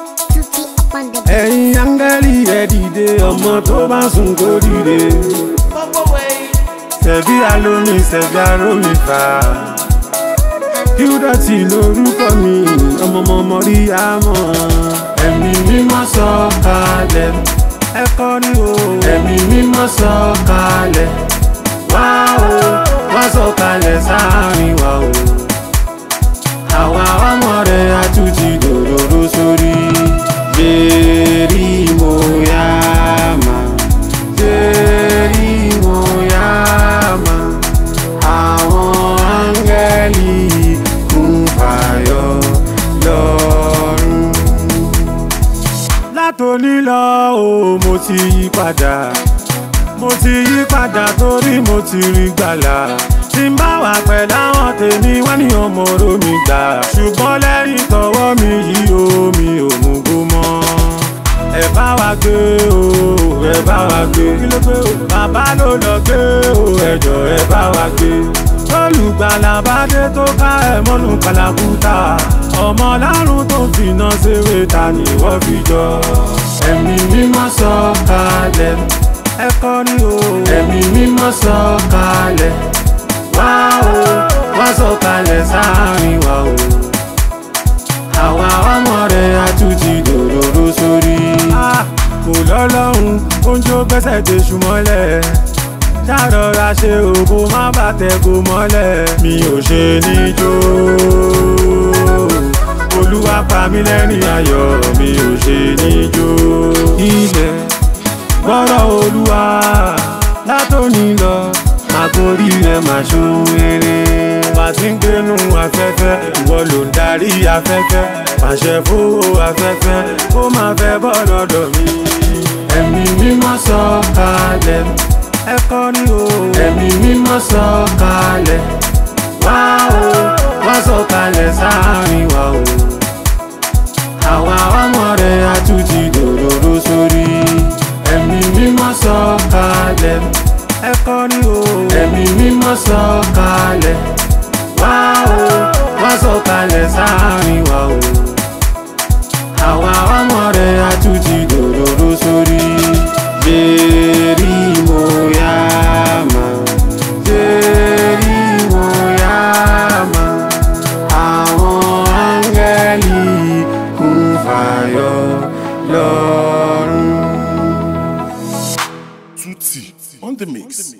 Tutti up on the beat. ẹ̀yin áńgẹ́lì ẹ dìde ọmọ tó bá sùn kó dìde. Ṣẹ̀bí alómi ṣẹ̀bí arómi fà. Kíúdọ̀tì lorúkọ mi, ọmọọmọ rí àmọ́. Ẹ̀mí mímọ́ sọ kalẹ̀. Ẹ kọrí o. Ẹ̀mí mímọ́ sọ kalẹ̀. Wá o, wá sọ kalẹ̀ sáàrin wa o. Àwa ọmọ rẹ̀ àtúntì dòdòdó sórí. Jerry Moyama. Jerry Moyama. Àwọn áńgẹ́lì kún fàyọ lọ́rùn. Látòní lọ o, mo ti yí padà. Mo ti yí padà torí mo ti rí gbàlà. Tí n bá wà pẹ̀lú àwọn tèmi, wọ́n ní ọmọ oró mi gbà. Ṣùgbọ́n lẹ́yìn tọwọ́ mi yìí o, mi ò mú gbó mọ́. Ẹ bá wa gbé o, ẹ bá wa gbé. Kí ló gbé o? Bàbá ló lọ gbé o, ẹjọ́ ẹ bá wa gbé. Olùgbàlà bá dé tó ká ẹ̀ mọ́nú kàlàkùtà. Ọmọ lárùn tó fìnà ṣeré ta ni wọ́n fi jọ. Ẹ̀mí mímọ́ sọ kalẹ̀. Ẹ kọrí o. Ẹ̀mí mímọ́ sọ kalẹ̀. Wá o, wá sọ kalẹ̀ sáàrin wa o. Àwa ọmọ rẹ̀ àtúntì dòdòdó sórí. Kò lọ́lọ́run, oúnjẹ ó gbẹ́sẹ̀ dé ṣùmọ́lẹ̀. Ṣàrọ̀ra ṣe òbó má bàtẹ̀ kò mọ́lẹ̀. Mi ò ṣe níjó. Olúwa pa mí lẹ́rìn ayọ̀, mi ò ṣe níjó. Ilẹ̀ gbọ́rọ̀ olúwa látòní lọ máa gorí rẹ̀ máa ṣohun rere. bá ti ń gbénu afẹ́fẹ́ ìwọ ló ń darí afẹ́fẹ́ pàṣẹ fowó afẹ́fẹ́ kó máa fẹ́ bọ́ lọ́dọ̀ mi. ẹ̀mí mímọ́ sọ kalẹ̀ ẹ kọrí o. ẹ̀mí mímọ́ sọ kalẹ̀ wá o wá sọ kalẹ̀ sáàrin wa o. àwa ọmọ rẹ̀ àtúntì dòdòdó sórí. ẹ̀mí mímọ́ sọ kalẹ̀ ẹ kọrí o. ẹ̀mí mímọ́ sọ kalẹ̀ wá o wá sọ kalẹ̀ sáàrin wa o. àwa ọmọ rẹ̀ àtúntì dòdòdó sórí. Jerry Moyama. Jerry Moyama. Àwọn áńgẹ́lì kún fàyọ lọ́rùn. Tutti on the mix.